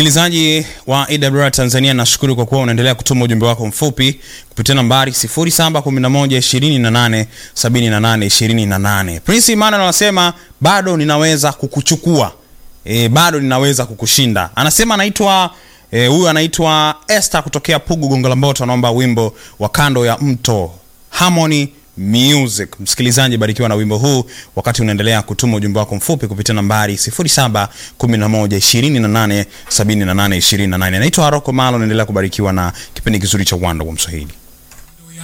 Msikilizaji wa AWR Tanzania, nashukuru kwa kuwa unaendelea kutuma ujumbe wako mfupi kupitia nambari 0711287828. Prince Emmanuel anasema bado ninaweza kukuchukua e, bado ninaweza kukushinda. Anasema anaitwa huyu e, anaitwa Esther kutokea Pugu Gongo la Mboto, anaomba wimbo wa kando ya mto Harmony Music. Msikilizaji, barikiwa na wimbo huu wakati unaendelea kutuma ujumbe wako mfupi kupitia nambari 0711287828. Naitwa Haroko Malo, naendelea kubarikiwa na kipindi kizuri cha Uwanda wa Mswahili.